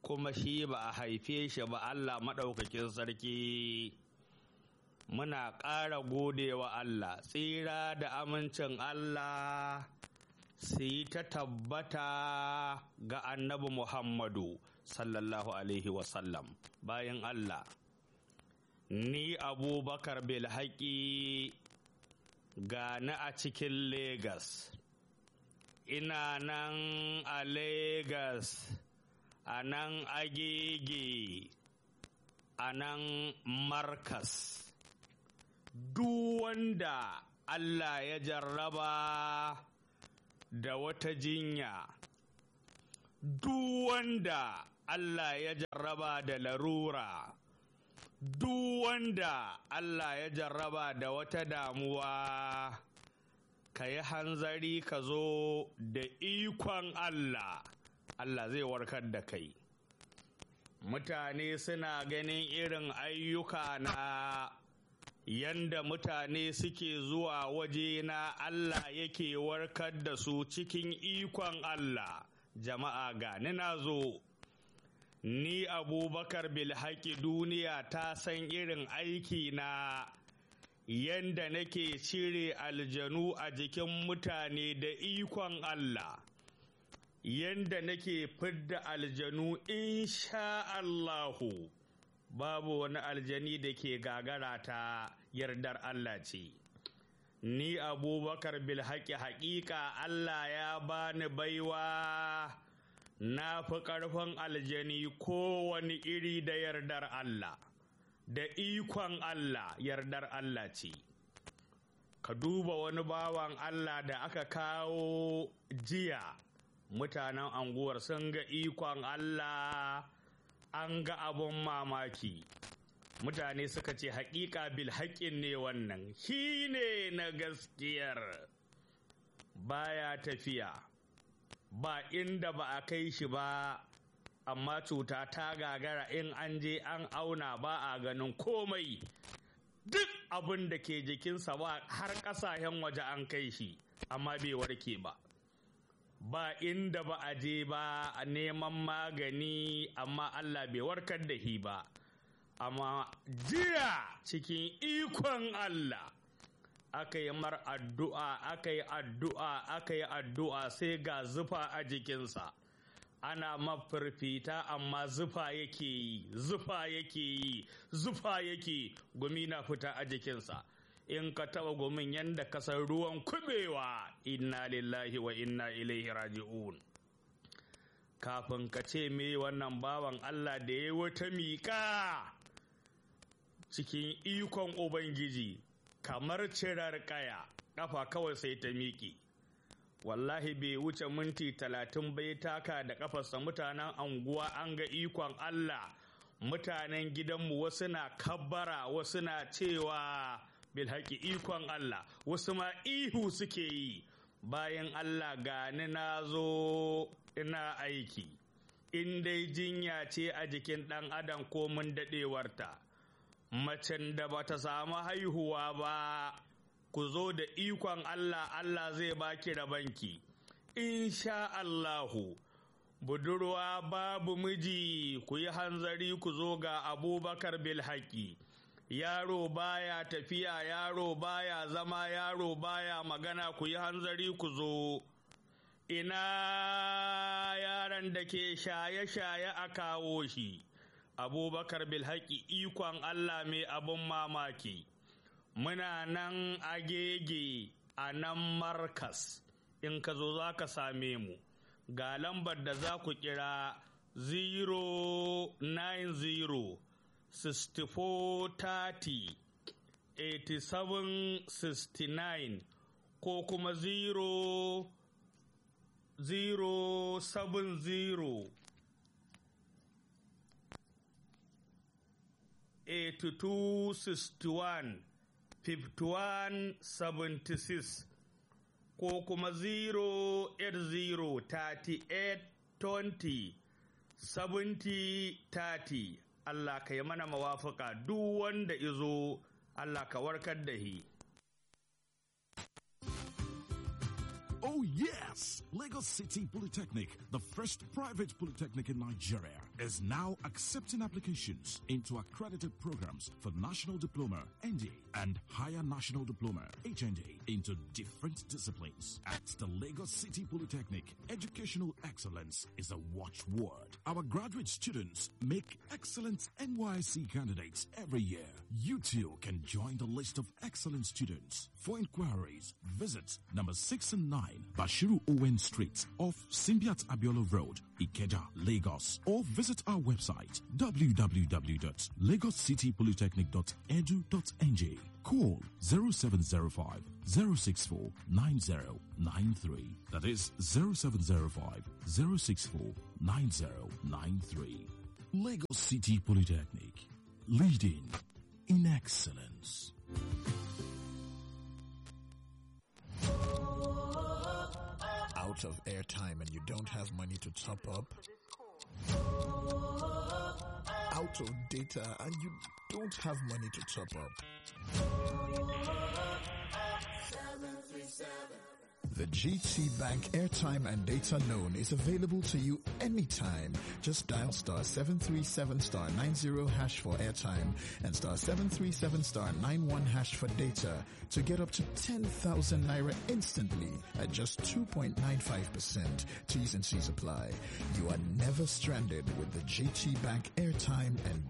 kuma shi ba a haife shi ba Allah maɗaukakin sarki muna ƙara godewa Allah tsira da amincin Allah su yi ta tabbata ga annabi Muhammadu sallallahu alaihi wasallam bayan Allah ni abubakar bilhaƙi gani a cikin Legas. ina nan a Legas, a nan agege, a nan Markas. Duk wanda Allah ya jarraba da wata jinya, duk wanda Allah ya jarraba da larura, duk wanda Allah ya jarraba da wata damuwa. ka yi hanzari ka zo da ikon Allah, Allah zai warkar da kai. Mutane suna ganin irin ayyuka na yanda mutane suke zuwa waje na Allah yake warkar da su cikin ikon Allah, jama'a gani na zo. Ni abubakar bilhaki duniya ta san irin aiki na yanda nake cire aljanu a jikin mutane da ikon Allah, yanda nake fidda aljanu insha Allahu, babu wani aljani da ke gagara ta yardar Allah ce. Ni abubakar bilhaƙi haƙiƙa Allah ya bani baiwa na fi ƙarfin aljani kowane iri da yardar Allah. da ikon Allah yardar Allah ce. Ka duba wani bawan Allah da aka kawo jiya mutanen anguwar sun ga ikon Allah an ga abun mamaki. Mutane suka ce haƙiƙa bil haƙƙin ne wannan, shi ne na gaskiyar baya tafiya, ba inda ba a kai shi ba. amma cuta ta gagara in an je an auna ba a ganin komai duk abin da ke jikinsa ba har ƙasashen waje an kai shi amma bai warke ba ba inda ba a je ba a neman magani amma Allah bai warkar da shi ba amma jiya cikin ikon Allah aka yi mar addu'a aka yi addu'a aka yi addu'a sai ga zufa a jikinsa ana mafarfita amma zufa yake yi zufa yake yi zufa yake gumi na fita a jikinsa in ka taba gumin yadda kasar ruwan kubewa inna lillahi wa inna ilaihi raji'un kafin ka ce me wannan bawan Allah da ya wata miƙa cikin ikon ubangiji kamar cirar kaya ƙafa kawai sai ta miƙe wallahi bai wuce minti talatin bai taka da kafarsa mutanen anguwa an ga ikon Allah mutanen gidanmu wasu na kabbara wasu na cewa bilhaki ikon Allah wasu ma ihu suke yi bayan Allah gani na zo ina aiki in dai jinya ce a jikin ɗan adam ko mun daɗewarta macen da bata samu haihuwa ba ku zo da ikon Allah Allah zai baki rabanki insha Allahu budurwa babu miji ku yi hanzari ku zo ga abubakar bilhaki yaro baya tafiya yaro baya zama yaro baya magana ku yi hanzari ku zo ina yaran da ke shaye-shaye a kawo shi abubakar bilhaki ikon Allah mai abin mamaki muna nan agege a nan markas in ka zo za ka same mu ga lambar da za ku kira 090 6430 8769 ko kuma 0 070 8261 5176 ko kuma 0803820 7030 Allah ka yi mana mawafaka duk wanda izo Allah ka warkar da shi. Oh yes! Lagos City Polytechnic, the first private polytechnic in Nigeria, is now accepting applications into accredited programs for National Diploma, ND, and Higher National Diploma, HND, into different disciplines. At the Lagos City Polytechnic, educational excellence is a watchword. Our graduate students make excellent NYC candidates every year. You too can join the list of excellent students. For inquiries, visit number 6 and 9 Bashiru Owen Street off Simbiat Abiola Road, Ikeja, Lagos, or visit our website www.lagoscitypolytechnic.edu.ng. Call 0705 064 9093. That is 0705 064 9093. Lagos City Polytechnic, leading in excellence. out of airtime and you don't have money to top up? Out of data and you don't have money to top up? The GT Bank airtime and data loan is available to you anytime. Just dial star 737 star 90 hash for airtime and star 737 star 91 hash for data to get up to 10,000 naira instantly at just 2.95%. T's and C's apply. You are never stranded with the GT Bank airtime and